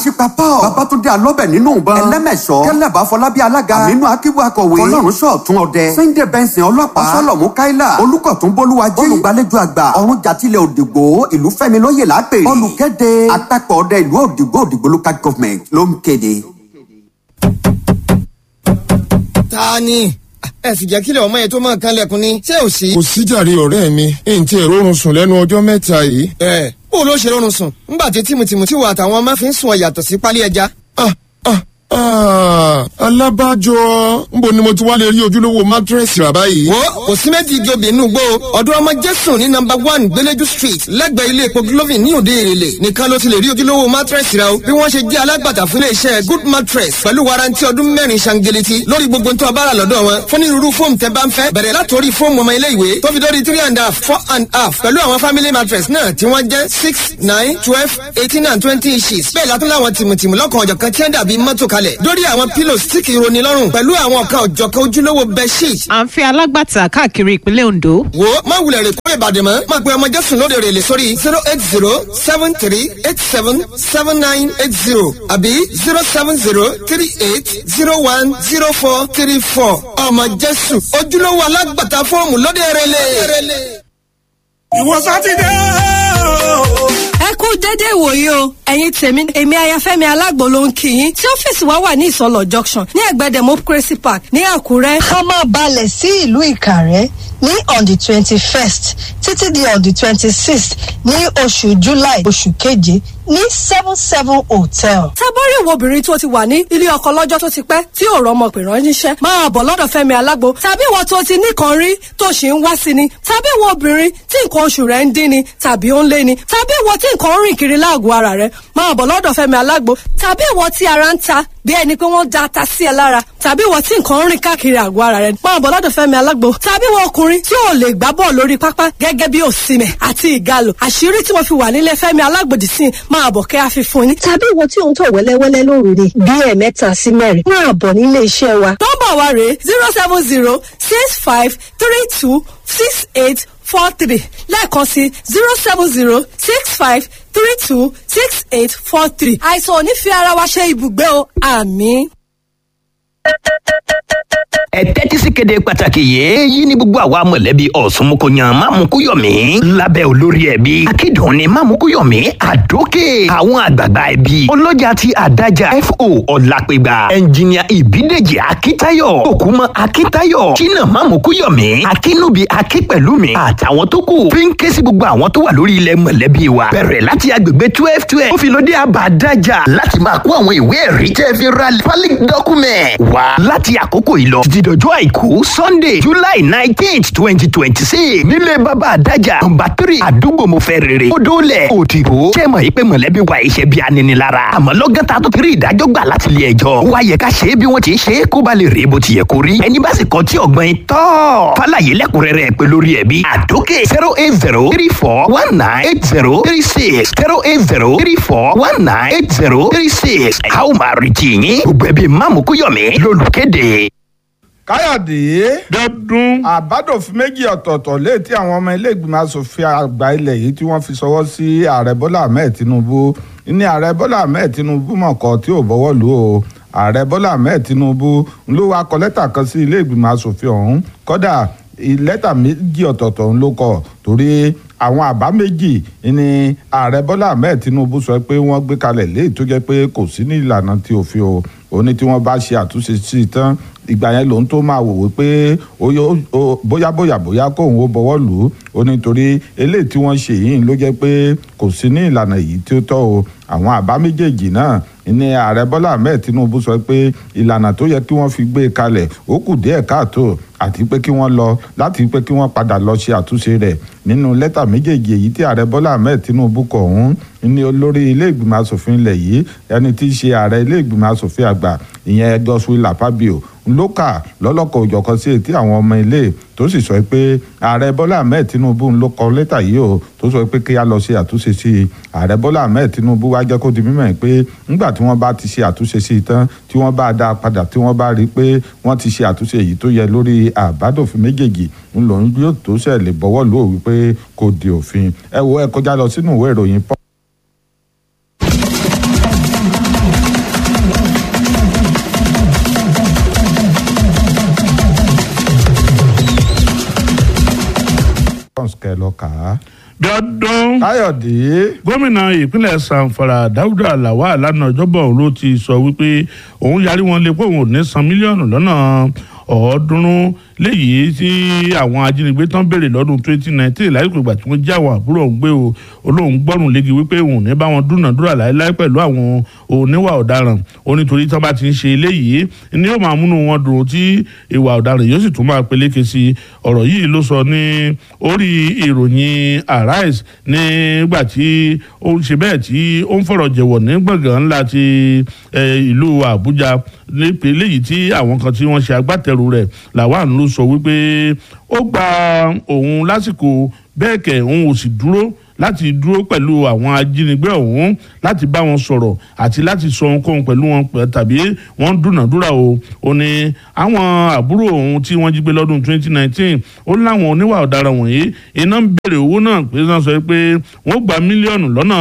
Ṣípa Paul. Babatunde Alọ́bẹ̀ nínú ìbọn. Ẹlẹ́mẹ̀ṣọ́. Kẹ́lẹ́bà Fọlábí Alága. Àmínú Akíbu Akọ̀wé. Fọlọ́run Ṣọ̀tún Ọdẹ. Sunday Benson Ọlọ́pàá. Ọ̀ṣọ́lọ̀mú Káílà. Olúkọ̀tún Bólúwajé. Olùgbàlejò àgbà. Ọ̀run Jàtílẹ̀ Òdìgbò. Ìlú Fẹ́mi Lóyè lápè. Olùkéde. Àtàkọ̀ ọdẹ ìlú Òdìgbò Òdìgbò local government ló ń kéde. ta ni ẹ sì jẹ́ kílẹ̀ ọmọ yẹn tó máa kan lẹ́kùn ni ṣé ò sí. kò síjàre ọ̀rẹ́ mi èyí tí èrò oorun sùn lẹ́nu ọjọ́ mẹ́ta yìí. ẹ bó ló ṣe rọrùn sùn ńgbà tí tìmùtìmù tí wà àtàwọn ọmọ fi ń sùn ọ yàtọ̀ sí pálí ẹja. ah ah ah alábàjọ nbo ni mo ti wá lè rí ojúlówó mátírẹ́sì rà báyìí. wo kò sí méjì ìjọba inú gbó ọdún ọmọ jésù ní nọmba one gbẹlẹjú street lẹ́gbẹ̀ẹ́ ilé epo glovin ní òde èrèlè nìkan ló ti lè rí ojúlówó mattress rà o bí wọ́n ṣe jẹ́ alágbàtà fún iléeṣẹ́ good mattress pẹ̀lú warranty ọdún mẹ́rin ṣangeleti lórí gbogbo tó a bá rà lọ́dọ̀ wọn fún onírúurú fóòmù tẹ́ bá ń fẹ́ bẹ̀rẹ̀ látòrí fóòmù ọmọ ilé ìwé tó fi dórí three and a half four and a half pẹ̀lú àwọn family mattress náà tí wọ́n jẹ́ six nine twelve eighteen and twenty inches bẹ́ẹ̀ látún láwọn tìmùtìmù lọ́kàn ọ̀jọ̀kan tí wọ́n dàbí mọ́tò kalẹ̀ dórí àwọn pillows tí kì í roni lọ́rùn pẹ̀lú àwọn ọ̀kan ọ̀jọ̀kan ojúlówó bedsheet à ń fi alágbàtà káàkiri ìpínlẹ̀ ondo. wo má wulẹ̀ rè kó ìbàdàn mọ́ má pe ọmọ jésù lóde rè lè sórí zero eight zero seven three eight seven seven nine eight zero àbí zero seven zero three eight zero one zero four three four ọmọ jésù ojúlówó alágbàtà fọ́ọ̀mù lóde rè lè. ìwọ sátidé o. ẹ kú dédé ìwòye o ẹ̀yin tèmi èmi ayafẹ́mi alágbo ló ń kí yín tí ọ́fíìsì wa wà ní ìsọlọ junction ní ẹ̀gbẹ́ democracy park ní àkúrẹ́. a máa balẹ̀ sí ìlú ìkàrẹ́ ní on the twenty first títí di on the twenty sixth ní oṣù july oṣù keje ní seven seven hotel. tábọ́rí ìwọ obìnrin tó ti wà ní ilé ọkọ lọ́jọ́ tó ti pẹ́ tí ò rọmọ pè ránṣẹ́ máa bọ̀ lọ́dọ̀ fẹ́mi alágbo tàbí ìwọ tó ti nìkan rí tó sì ń wá sí ni tàbí ìwọ obìnrin tí nǹkan oṣù rẹ̀ ń dín ni tàbí ó ń lé ni tàbí ìwọ tí nǹkan ń rìn kiri láàgọ̀ ara rẹ̀ máa bọ̀ lọ́dọ̀ fẹ́mi alágbo tàbí ìwọ tí ara ń ta bí ẹni pé wọ́n da ata sí ẹ lára tàbí ìwọ tí nǹkan ń rìn káàkiri àgọ́ ara rẹ̀ máa bọ̀ lọ́dọ̀ fẹ́mi alágbo tàbí ìwọ ọkùnrin tí ò lè gbá bọ́ọ̀ lórí pápá gẹ́gẹ́ bí òsìmẹ̀ àti ìgalò àṣírí tí mo fi wà nílé fẹ́mi alágbòdì sí máa bọ̀ kẹ́ àfi fún yín. tàbí ìwọ tí òun tọ̀ wẹ́lẹ́wẹ́lẹ́ lóòrè bí ẹ̀ẹ̀mẹ́ta sí mẹ́rin máa bọ̀ nílé iṣẹ́ wa. nọ́mbà wa rèé zero seven zero six five three two six eight four three lẹ́ẹ̀kan sí zero seven zero six five three two six eight four three. àìsàn ò ní fi ara wa ṣe ibùgbé o àmì ẹ tẹ́tí sí kéde pàtàkì yìí èyí ni gbogbo àwa mọ̀lẹ́bí ọ̀sùnmùkọ̀yàn mámukúyọ̀mí lábẹ́ olórí ẹbí akídùn ni mámukúyọ̀mí àdókè àwọn àgbààgbà ẹbí ọlọ́jà ti àdájà fo ọ̀làpẹ̀gbà ẹnjìníà ìbídèjì akíntayọ̀ òkúmọ̀ akíntayọ̀ jìnnà mámukúyọ̀mí akínúbi akípẹ̀lúmi àtàwọn tó kù fi ń ké sí gbogbo àwọn tó wà lórí ilẹ̀ mọ̀lẹ́bí wa bẹ̀rẹ̀ láti agbègbè twelve twelve ó fi lóde àbádájà láti máa kó àwọn ìwé ẹ̀rí tẹ́ fi ra valid document wá láti àkókò yìí lọ títí dọjọ́ àìkú sunday july nineteenth twenty twenty six nílé bàbá àdájà nọmba three àdúgbò mo fẹ́ rere odòlẹ̀ òdìbò ṣé mọ̀ yìí pé mọ̀lẹ́bí wa iṣẹ́ bí aninilára àmọ́ lọ́gán ta tó ti rí ìdájọ́ gbà láti ilé ẹjọ́ wá yẹ ká ṣe é bí wọ́n ti ṣe é kó ba lè rèé bó ti yẹ kó rí ẹni bá sì kọ́ tí ọ̀gbọ́n yìí tọ́ fàlàyé lẹ́kùnrẹ́rẹ́ pé lórí ẹbí àdókè zero eight zero three four one nine eight zero three six zero eight zero three four one nine eight zero three six a ó máa retí yín gbogbo ẹbí mámukúyọ̀mí lólùkéde káyọ̀dé dọ́dún àbádòfin méjì ọ̀tọ̀ọ̀tọ̀ léètí àwọn ọmọ ilé ìgbìmọ̀ asòfin àgbà ilẹ̀ yìí tí wọ́n fi sọwọ́ sí ààrẹ bọ́lá ahmed tinubu ní ààrẹ bọ́lá ahmed tinubu mọ̀kọ́ tí ò bọ́wọ́ lù ó ààrẹ bọ́lá ahmed tinubu ló wá kọ lẹ́tà kan sí ilé ìgbìmọ̀ asòfin ọ̀hún kọ́dà lẹ́tà méjì ọ̀tọ̀ọ̀tọ̀ ló kọ torí àwọn àbá méjì ni ààrẹ bọ́lá ahmed tinubu sọ pé wọ́n gbé kalẹ̀ léyìí tó jẹ́ pé kò sí ní ìlànà tí òfin o ó ní tí wọ́n bá ṣe àtúnṣe sí i tán ìgbà yẹn lòun tó máa wò wípé bóyá bóyá bóyá kóun ó bọwọ́ lù ú ó ní torí eléyìí tí wọ́n ṣe yìí ló jẹ́ pé kò sí ní ìlànà yìí tí ó tọ́ o àwọn àbá méjèèjì náà ní ààrẹ bọ́lá ahmed tinubu sọ pé ìlànà tó yẹ kí wọ́n fi gbé kalẹ̀ ó kù díẹ̀ káàtó àti pé kí wọ́n lọ láti pé kí wọ́n padà lọ ṣe àtúnṣe rẹ̀ nínú lẹ́tà méjèèjì èyí tí ààrẹ bọ́lá ahmed tinubu kọ ọ̀hún ní olórí ilé ìgbìmọ̀ asòfin ilẹ̀ yìí ẹni tí í ṣe ààrẹ ilé ìgbìmọ̀ asòfin àgbà ìyẹn godswill lapabio ló kà lọ́lọ́kọ̀ òjọ̀kan sí etí àwọn ọmọ ilé tó sì sọ pé ààrẹ bọ́lá ahmed tinubu ló kọ lẹ́tà yìí o tó sọ pé kí a lọ ṣe àtúnṣe sí i ààrẹ bọ́lá ahmed tinubu wá jẹ́ kó di mímọ̀ pé ńgbà tí wọ́n bá ti ṣe àtúnṣe sí i tán tí wọ́n bá dá a padà tí wọ́n bá rí i pé wọ́n ti ṣe àtúnṣe yìí tó yẹ lórí àbádòfin méjèèjì ń lòun yóò tó ṣẹ̀ lè bọ́wọ́ lù ó wípé kò di òfin ẹ wo ẹ kọjá lọ sínú ìwé ìròyìn kẹ́ ẹ lọ kà á. bí ọdún káyọ̀dé gómìnà ìpínlẹ̀ sanfara dáúdà lawal lánàá ọjọ́bọ̀ òun ló ti sọ wípé òun yarí wọn lé pé òun ò ní san mílíọ̀nù lọ́nà ọ̀ọ́dúnrún léyìí tí àwọn ajínigbé tán béèrè lọ́dún 2019 láìpẹ́ ìgbà tí wọ́n já àwọn àbúrò òun gbé o olóhùn gbọ́rùn léegi wípé òun ò ní bá wọn dúnàdúrà láéláé pẹ̀lú àwọn oníwà ọ̀daràn ó nítorí tán bá ti ń ṣe eléyìí ni yóò máa múnú wọn dùn tí ìwà ọ̀daràn yóò sì tún máa peléke sí i ọ̀rọ̀ yìí ló sọ ní orí ìròyìn arise nígbà tí ó ń ṣe bẹ́ẹ̀ tí ó ń fọ̀rọ̀ jẹ̀wọ̀ ní gbọ̀ngàn ńlá ti ìlú àbújá nípínlẹ̀ yìí tí àwọn kan tí wọ́n ṣe agbátẹrù rẹ̀ làwọn ló sọ wípé ó gba òun lásìkò bẹ́ẹ̀ kẹ̀ òun ò sì dúró láti dúró pẹ̀lú àwọn ajínigbé ọ̀hún láti bá wọn sọ̀rọ̀ àti láti sọ ohunkóhun pẹ̀lú wọn tàbí wọ́n dúnàdúrà o ó ní àwọn àbúrò òun tí wọ́n jí gbé lọ́dún 2019 ó ní láwọn oníwà ọ̀daràn wọ̀nyí iná ń béèrè owó náà pé wọ́n sọ pé wọ́n gba mílíọ̀nù lọ́nà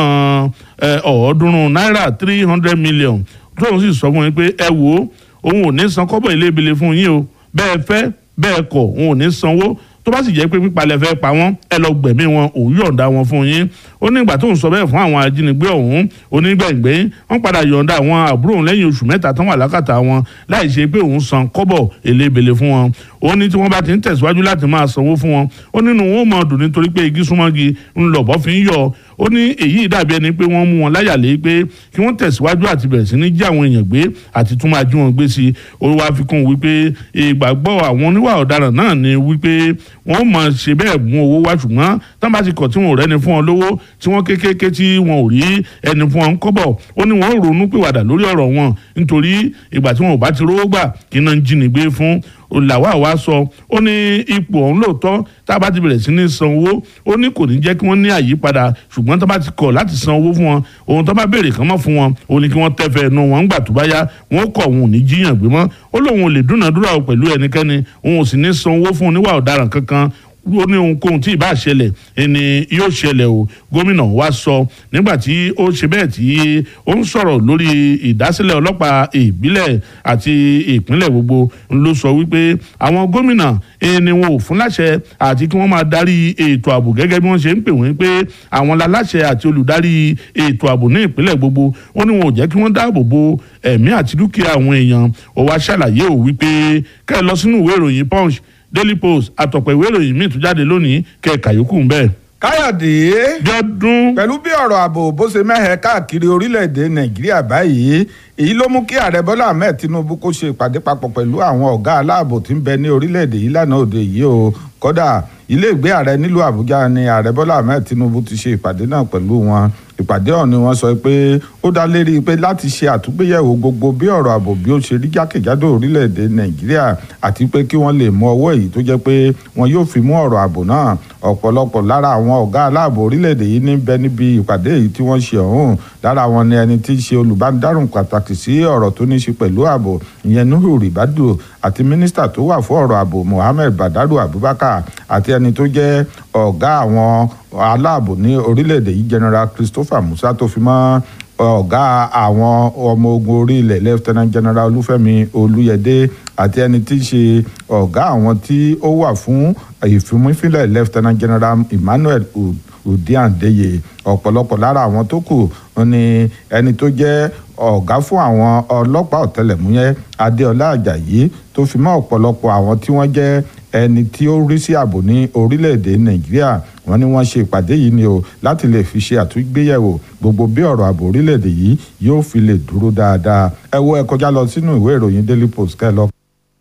ọ̀ọ́dúnrún náírà three hundred million tóun sì sọ fún yín pé ẹ wò ó òun ò ní san kọ́bọ̀ ilé-ìbílẹ̀ fún yín o bẹ́ẹ̀ fẹ́ bẹ́ẹ̀ kọ̀ òun ò ní sanwó tó bá sì jẹ́ pé pípalẹ̀ fẹ́ pa wọ́n ẹ lọ gbẹ̀mí wọn òun yọ̀ǹda wọn fún yín ó ní ìgbà tó ń sọ bẹ́ẹ̀ fún àwọn ajínigbé ọ̀hún onígbẹ̀ngbẹ́ wọ́n padà yọ̀ǹda àwọn àbúrò òun lẹ́yìn oṣù mẹ́ta tán wà lákàtà wọn láì ṣe pé òun san kọ́bọ̀ elébele fún wọn ó ní tí wọ́n bá ti ń tẹ̀síwájú láti máa sanwó fún wọn ó nínú wọn ó mọ̀ dùn nítorí pé igi súnmọ́gi ń lọ̀bọ́ fi ń yọ ó ní èyí dàbí ẹni pé wọ́n mú wọn láyàlé pé kí wọ́n tẹ̀síwájú àti bẹ̀rẹ̀ sí ní jí àwọn èèyàn gbé àti tún máa jí wọn gbé sí i ó wá fi kún wípé ìgbàgbọ́ àwọn oníwà ọ̀daràn náà ni wípé wọ́n máa ṣe bẹ́ẹ̀ mú owó wá ṣùgbọ́n tán bá ti kọ̀ tí wọn ò rẹ́ni fún wọn lówó tí wọ́n kékeré tí wọn ò rí ẹni fún wọn kọ́bọ̀ ó ní wọ́n ronú pìwàdà lórí ọ̀rọ̀ wọn nítorí ìgbà tí wọn ò bá ti rówó gbà kí náà ń jínigbé fún làwa wa sọ ó ní ipò ọ̀hún lóòótọ́ tá a bá ti bẹ̀rẹ̀ sí ní san owó ó ní kò ní jẹ́ kí wọ́n ní àyípadà ṣùgbọ́n tó bá ti kọ̀ láti san owó fún wọn ohun tó bá béèrè kan mọ́ fún wọn ó ní kí wọ́n tẹ́fẹ̀ẹ́ nu wọn ńgbà tó bá yá wọn kọ̀ wọn ò ní jíyàn gbé mọ́ ó lóun ò lè dúnàdúrà pẹ̀lú ẹnikẹ́ni òun ò sì ní san owó fún oníwà ọ̀daràn kankan ó ní ohunkóhun tí ìbá ṣẹlẹ̀ ẹni yóò ṣẹlẹ̀ o gómìnà wa sọ nígbà tí ó ṣe bẹ́ẹ̀ tí ó ń sọ̀rọ̀ lórí ìdásílẹ̀ ọlọ́pàá ìbílẹ̀ àti ìpínlẹ̀ gbogbo ló sọ wípé àwọn gómìnà ẹni wọn ò fún láṣẹ àti kí wọ́n máa darí ètò ààbò gẹ́gẹ́ bí wọ́n ṣe ń pè wọ́n pé àwọn láláṣẹ àti olùdarí ètò ààbò ní ìpínlẹ̀ gbogbo ó ní wọn ò jẹ́ kí wọ́n dáàbò bo ẹ̀mí àti dúkìá àwọn èèyàn ó wá ṣàlàyé ò wípé kẹ́ ẹ lọ sínú ìwé ìròyìn punch daily post àtọ̀pọ̀ ìwé ìròyìn míì tún jáde lónìí kẹ̀ka yòókù ń bẹ́ẹ̀. káyọ̀dé jọdún. pẹ̀lú bí ọ̀rọ̀ ààbò bó ṣe mẹ́hẹ̀ káàkiri orílẹ̀-èdè nàìjíríà báyìí èyí ló mú kí ààrẹ bọ́lá ahmed tinubu kó ṣe ìpàdé papọ̀ pẹ̀lú àwọn ọ̀gá aláàbò tí ń bẹ ní orílẹ̀-èdè yìí lánàá òde yìí o kódà ilé ìgbé ààrẹ nílùú àbújá ni ààrẹ bọ́lá ahmed tinubu ti ṣe ìpàdé náà pẹ̀lú wọn ìpàdé ọ̀hún ni wọ́n sọ pé ó dá lérí pé láti ṣe àtúgbéyẹ̀wò gbogbo bí ọ̀rọ̀ ààbò bí ó ṣe rí jákèjádò orílẹ̀-èdè nàìjíríà àti pé kí wọ́n lè mú ọwọ́ èyí tó jẹ́ pé wọn yóò fi mú ọ̀rọ̀ ààbò náà ọ̀pọ̀lọpọ̀ lára àwọn ọ̀gá aláàbò orílẹ̀-èdè yìí ní bẹ níbi ìpàdé yìí tí wọ́n ṣe ọ̀hún lára wọn ni ẹni tí í ṣe olùbánidárùn pàtàkì sí ọ̀rọ̀ tó ní ṣe pẹ̀lú ààbò ìyẹn nuhu ribadu àti mínísítà tó wà fún ọ̀rọ̀ ààbò mohammed badaru abubakar àti ẹni tó jẹ́ ọ̀gá àwọn aláàbò ní orílẹ̀-èdè yìí general christopher musa tó fi mọ́ ọ̀gá àwọn ọmọ ogun orí ilẹ̀ lieutenant general olúfẹ́mi olúyẹdẹ àti ẹni tí í ṣe ọ̀gá àwọn tí ó wà fún ìfimúfilẹ̀ lieutenant general emmanuel udiandeye ọ̀pọ̀lọpọ̀ lára àwọn tó kù ni ẹni tó jẹ́ ọ̀gá fún àwọn ọlọ́pàá ọ̀tẹlẹ̀múyẹ́ adéọlá ajayi tó fi mọ́ ọ̀pọ̀lọpọ̀ àwọn tí wọ́n jẹ́ ẹni tí ó rí sí ààbò ní orílẹ̀-èdè nàìjíríà wọ́n ní wọ́n ṣe ìpàdé yìí ni o láti lè fi ṣe àtúgbéyẹ̀wò gbogbo bí ọ̀rọ̀ ààbò orílẹ̀-èdè yìí yóò fi lè dúró dáadáa ẹ wo ẹ kọjá lọ sínú ìwé ìròyìn daily post kẹ́ ẹ lọ.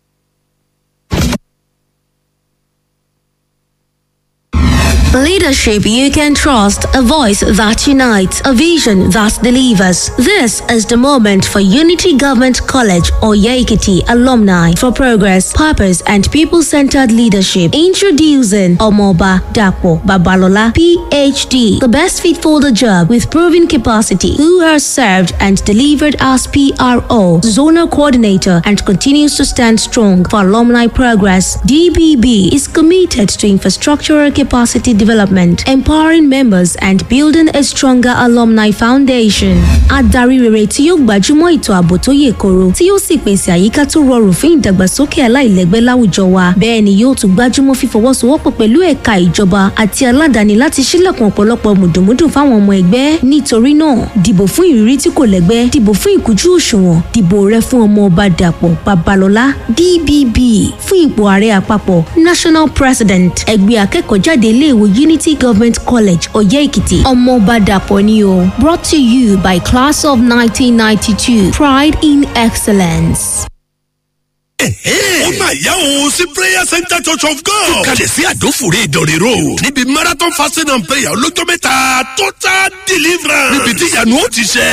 Leadership you can trust, a voice that unites, a vision that delivers. This is the moment for Unity Government College or Yaikiti alumni for progress, purpose, and people centered leadership. Introducing Omoba Dapo Babalola, PhD, the best fit for the job with proven capacity, who has served and delivered as PRO, zonal coordinator, and continues to stand strong for alumni progress. DBB is committed to infrastructural capacity development, empowering members, and building a stronger alumni foundation. Adarí rere tí yóò gbajúmọ̀ ètò ààbò tó yè koro tí yóò sì pèsè àyíká tó rọrùn fún ìdàgbàsókè aláìlẹ́gbẹ́ láwùjọ wa. Bẹ́ẹ̀ ni yóò tún gbajúmọ̀ fífọwọ́sowọ́pọ̀ pẹ̀lú ẹ̀ka ìjọba àti aládàáni láti ṣílẹ̀kùn ọ̀pọ̀lọpọ̀ mùdùmúdù fáwọn ọmọ ẹgbẹ́. Nítorí náà, dìbò fún ìrírí tí kò lẹ́gbẹ́, dìbò fún ìkújú òṣùwọ̀n, dìbò rẹ fún ọmọ ọba Dàpọ̀ Babalọ́lá DBB fún ipò ààrẹ àpapọ̀ National President ẹgbẹ́ akẹ́kọ̀ọ́jáde iléèwé Unity Government College Ọ̀yẹ́ Èkìtì ọmọọba Dàpọ̀ ni o brought to you by class of 1992 pride in excellence. ó máa yá òun sí prayer center church of god. tó kalẹ̀ sí àdófòrè ìdọ̀rẹ́ road. níbi marathon fasting and prayer olójó mẹ́ta total deliverance. níbi tí ìyanu ó ti ṣẹ.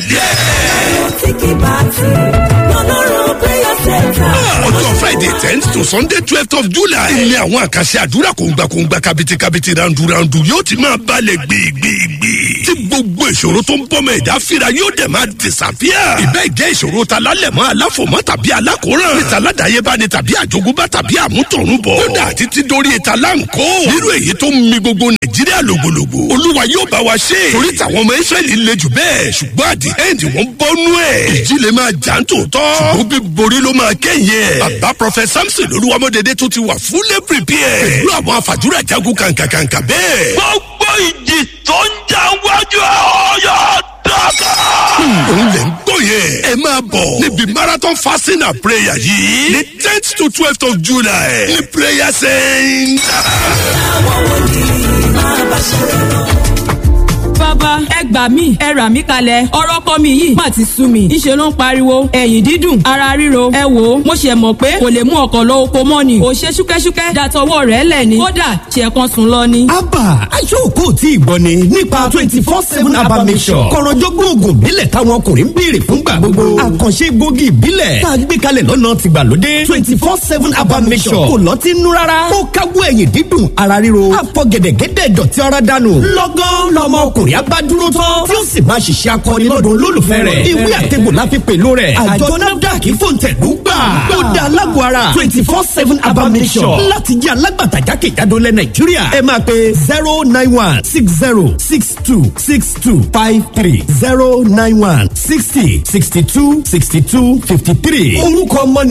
tí kì bá ti lọ́lọ́run prayer center. ọjọ́ friday tenth to sunday twelfth of july. ilé àwọn àkàṣe àdúrà kòǹgbàkòǹgbà kàbìtìkàbìtì randurandu yóò ti máa balẹ̀ gbìgbìgbì. tí gbogbo ìṣòro tó ń bọ́mọ ẹ̀dá fira yóò dẹ̀ máa disappear. ìbẹ́ ìjẹ́ ìṣòro ta lálẹ̀mọ́ aláfòmọ́ tàbí alákòóràn. níta aládàáyébá ni tàbí àjogúnbá tàbí àmútọ̀runbọ̀. kódà títí dórí ìta láǹkó. nírú èyí tó ń mi gbogbo nàìjíríà lògbòlògbò. olúwa yóò bá wa ṣe. torí tàwọn ọmọ israẹli le jù bẹ́ẹ̀ ṣùgbọ́n àdì ẹ̀ǹdì wọ́n bọ́nú ẹ̀. ìjì lè máa jà ń tòótọ́. ṣùgbọ́n bí borí ló máa kẹ́yìn ẹ̀. bàbá prọfẹ samson olúwamọdédé tó ti wà fúlẹ̀ prepare. pẹ̀lú àwọn àfàdúrà jagun kàǹkàǹkà bẹ́ẹ̀. gbogbo ìjì tó ń jà wájú ọ̀yọ́ dọ́kà. òun lè ń gbọ́ yẹn. ẹ máa bọ̀ níbi marathon fasting and prayer yìí ní tenth to twelfth of july ní prayer center. àwọn wòlíì máa bá ṣẹlẹ̀ lọ. bàbá ẹ gbà mí ẹ rà mí kalẹ̀ ọ̀rọ̀ kọ́ mi yìí má ti sú mi ìṣe ló ń pariwo ẹ̀yìn dídùn ara ríro ẹ wò ó mo ṣe mọ̀ pé kò lè mú ọkọ̀ lọ oko mọ́ ni ò ṣe ṣúkẹ́ṣúkẹ́ dàtọwọ́ rẹ̀ lẹ̀ ni kódà ṣe kan sùn lọ ni. abba aṣọ́kò tí ì gbọ́ ni nípa twenty four seven abba mission kọ̀rọ̀jọ́gbọ́n oògùn ìbílẹ̀ táwọn ọkùnrin ń béèrè fúngbà gbogbo àkànṣe egbògi ìbílẹ̀ tá a gbé kalẹ̀ lọ́nà tìgbàlódé twenty four seven abba mission kò lọ́tí nú rárá ó káwọ́ ẹ̀yìn dídùn ara ríro àfọ̀gẹ̀dẹ̀gẹ̀dẹ̀ dọ̀tí ara dànù lọ́gán lọ́mọ ọkùnrin abádúró tán tí ó sì máa ṣiṣẹ́ akọni lọ́dún olólùfẹ́ rẹ̀ ìwé àtẹ̀gbò la fi pèlò rẹ̀ àjọ nafdac fòǹtẹ̀lú gbà ó da alágbó ara twenty four seven abamisọ̀ láti jẹ́ alágbàtà jákèjádò lẹ̀ nàìjíríà ẹ máa pe zero nine one six zero six two six two five three zero nine one sixty sixty two sixty two fifty three orúkọ ọmọ